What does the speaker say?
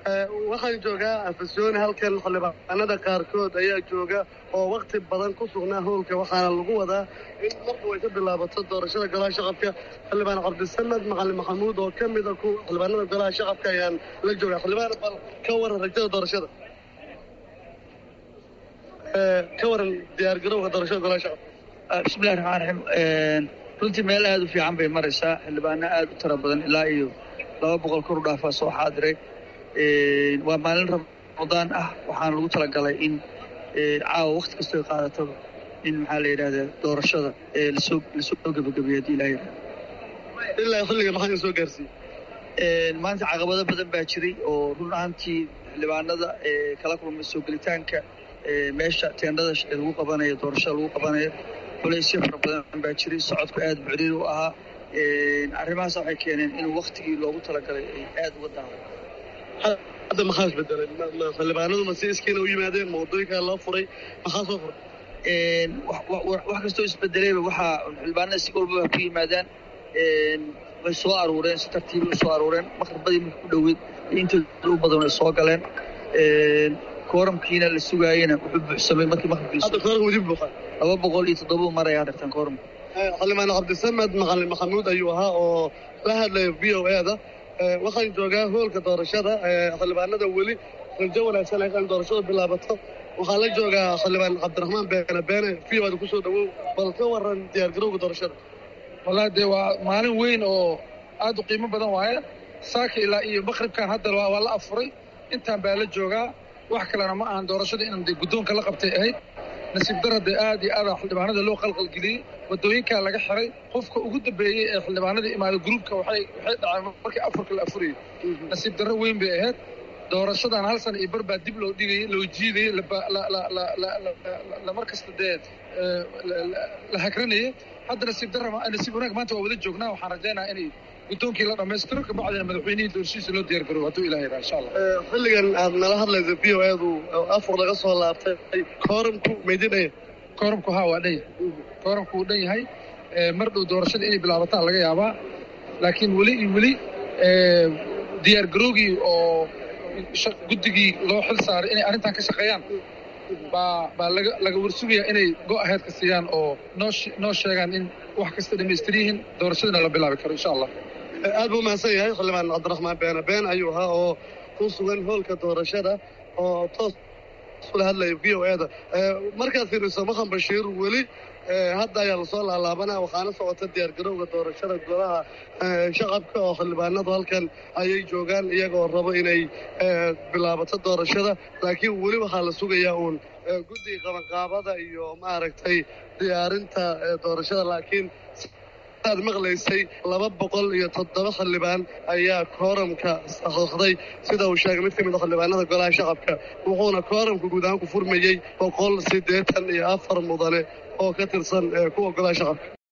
waxaan joogaa afasyooni halkan xildhibaanada qaarkood ayaa jooga oo wakti badan ku sugnaa howlka waxaana lagu wadaa in marku ay ka bilaabato doorashada golaha shaqabka xildhibaan cabdisamed macalin maxamuud oo ka mida ku xildhibaanada golaha shaqabka ayaan la joogaa xildhibaan bal ka waran rajada doorashada ka waran diyaargarowga doorashada golaha shaqabka bismillahi raxmaan raxiim runtii meel aada u fiican bay maraysaa xildhibaano aada u tiro badan ilaa iyo laba boqol kor u dhaafaa soo xaadiray waa maalin ramadaan ah waxaana lagu talagalay in caawa wakti kastoo qaadataba in maxaa la yidhahdaa doorashada lasoo lasoo gebagabeeyo haddii ilaa yidhahda ilaa xilliga maxaa idin soo gaarsiiyey maanta caqabado badan baa jiray oo run ahaantii xildhibaanada kala kulmay soo gelitaanka meesha teendhada lagu qabanayo doorashada lagu qabanayo culaysyo fara badan baa jiray socodku aada bucriir u ahaa arrimahaas waxay keeneen in waktigii loogu talagalay ay aada uga daado hadda maxaa isbedelay xildhibaanadu ma si iskiina u yimaadeen ma waddooyinkaa loo furay maxaa soo furay wax kastoo isbedelayba waxaa xildhibaanada si walbaba ku yimaadaan way soo aruureen si tartiiba u soo aruureen maqribadii marka ku dhoweyd intooda u badan ay soo galeen kooramkiina la sugaayena wuxuu buuxsamay markii hadda koorka wadi buuxa laba boqol iyo toddoba mar ayaa dhirtaan kooramka xildhibaan cabdisamed macalin maxamuud ayuu ahaa oo la hadlaya v o e-da waxaan joogaa hoolka doorashada xildhibaanada weli rajo wanaagsan ay in doorashadu bilaabato waxaan la joogaa xildhibaan cabdiraxmaan beene beene v o da kusoo dhawow bal ka waran diyaargarowga doorashada wallahi dee waa maalin weyn oo aad u qiimo badan waaye saaka ilaa iyo maqribkan hadda waa la afuray intaan baa la joogaa wax kalena ma ahan doorashada inaan dee guddoonka la qabtay ahayd nasiib dara dee aad iyo aada xildhibaanada loo qalqalgeliyey waddooyinkaa laga xiray qofka ugu dambeeyey ee xildhibaanada imaada gruubka waxay waxay dhaceen markii afarka la afurayay nasiib darro weyn bay ahayd doorashadan hal sana iyo bar baa dib loo dhigayay loo jiidayay lamar kasta dee la hagranayay hadda nasiib darra nasiib wanaag maanta waa wada joognaa waxaan rajaynaha inay guddoonkii la dhammaystiro kabacdina madaxweynihii doorashiisa loo diyaar garoobo hadduu ilaha yidhaha insha allah xilligan aad nala hadlaysa v o edu afur laga soo laabtay kooramku maydin dhaya kooramku haa waa dhan yahay kooramku wuu dhan yahay mar dhow doorashada inay bilaabataa laga yaabaa laakiin weli iyo weli diyaar garoogii oo guddigii loo xil saaray inay arrintan ka shaqeeyaan baa baa laga laga warsugayaa inay go aheedka siiyaan oo noo noo sheegaan in wax kasta dhamaystir yihiin doorashadana la bilaabi karo insha allah aad buu mahadsan yahay xildhibaan cabdiraxmaan beene been ayuu ahaa oo ku sugan hoolka doorashada oo toos ula hadlaya v o e-da markaad fiiriso maxan bashiir weli hadda ayaa lasoo laalaabanaa waxaana socota diyaargarowga doorashada golaha shaqabka oo xildhibaanadu halkan ayay joogaan iyagoo rabo inay bilaabato doorashada laakiin weli waxaa la sugayaa uun guddiga qabanqaabada iyo maaragtay diyaarinta doorashada laakiin aad maqlaysay laba boqol iyo toddoba xildhibaan ayaa kooramka saxeixday sida uu sheegay mid ka mid a xildhibaanada golaha shaqabka wuxuuna kooramka guud ahaan ku furmayey boqol siddeetan iyo afar mudane oo ka tirsan kuwa golaha shaqabka